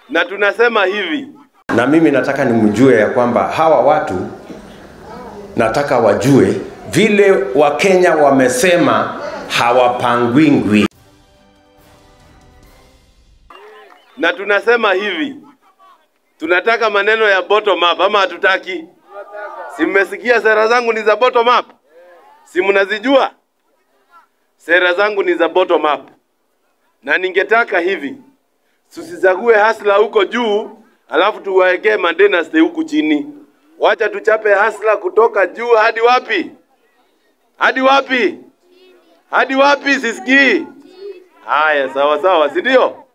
na tunasema hivi, na mimi nataka nimjue ya kwamba hawa watu nataka wajue vile Wakenya wamesema hawapangwingwi. na tunasema hivi, tunataka maneno ya bottom up ama hatutaki? Si mmesikia sera zangu ni za bottom up? Si mnazijua? Sera zangu ni za bottom up, na ningetaka hivi, tusizague hasla huko juu alafu tuwaekee madynasty huku chini. Wacha tuchape hasla kutoka juu hadi wapi? Hadi wapi? Hadi wapi? Sisikii. Haya, sawa sawa, si ndio?